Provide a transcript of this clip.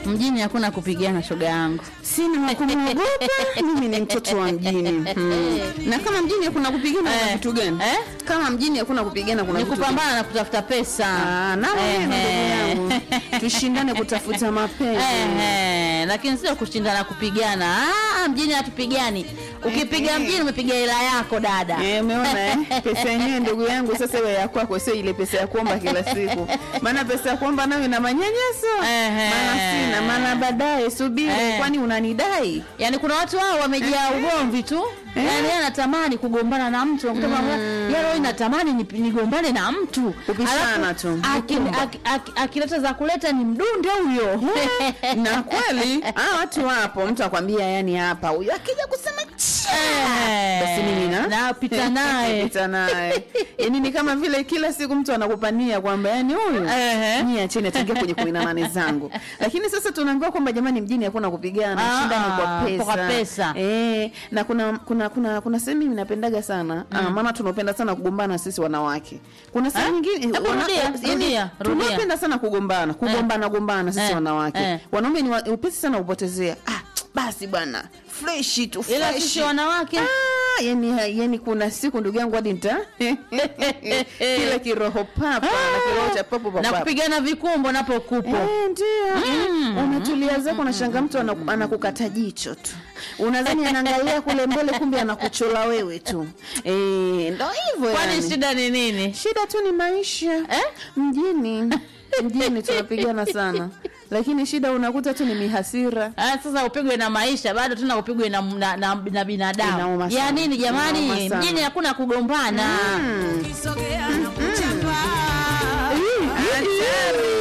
Mjini hakuna kupigana, shoga yangu. sina wa kumwogopa mimi ni mtoto wa mjini hmm. na kama mjini hakuna kupigana kuna Eh. vitu gani Eh? kama mjini hakuna kupigana kuna Ni vitu gani? kupambana na kutafuta pesa. Ah, na wewe ndugu Ehe. yangu tushindane kutafuta mapenzi Ehe, lakini sio kushindana kupigana. Ah, mjini hatupigani. Ukipiga Ehe. mjini umepiga hela yako dada. Eh, umeona eh? pesa yenyewe ndugu yangu sasa iwe ya kwako sio ile pesa ya kuomba kila siku maana pesa ya kuomba nayo ina manyanyaso Ehe. maana sina maana baadaye subiri Eh. kwani unanidai Yaani kuna watu hao wamejaa ugomvi tu. Eh. Yaani yeye anatamani kugombana na mtu kutoka mm. Yeye roho inatamani ni- nigombane na mtu. Kupishana Alafu, tu. aki- Kukumba. aki- aki- Akileta za kuleta ni mdunde huyo. na kweli ah, watu wapo mtu akwambia yani hapa huyu akija kusema Eh. basi mimi na Napita naye. Napita naye yani ni kama vile kila siku mtu anakupania kwamba yani huyu Ehe. mimi acheni ataingia kwenye kumi na nane zangu lakini sasa tunaambiwa kwamba jamani mjini hakuna kupigana Ah, shida ni kwa ah, pesa, kwa pesa. Eh, na kuna kuna kuna kuna sehemu mimi napendaga sana ah, maana tunapenda sana kugombana sisi wanawake kuna sehemu Eh? nyingine Hebu wana- rudia, yani, rudia, rudia. tunapenda sana kugombana kugombana gombana sisi Eh, wanawake eh. wanaume ni wa- upesi sana kupotezea ah basi bwana fresh tu Ila fresh. sisi wanawake Ah, yani, yani kuna siku ndugu yangu hadi nita kile kiroho papa na kiroho cha papo na papa kupigana vikumbo napo kupo. Eh, ndio mm. unatulia zako unashanga mtu anaku- anakukata jicho tu unadhani anaangalia kule mbele kumbe anakuchola wewe tu eh, ndo hivyo Kwani yani. shida ni nini? shida tu ni maisha Eh? mjini mjini tunapigana sana lakini shida unakuta tu ni mihasira Ah, sasa upigwe na maisha bado tena upigwe na, na, na, na binadamu Inauma ya sana. nini jamani Inauma sana. mjini hakuna kugombana mm.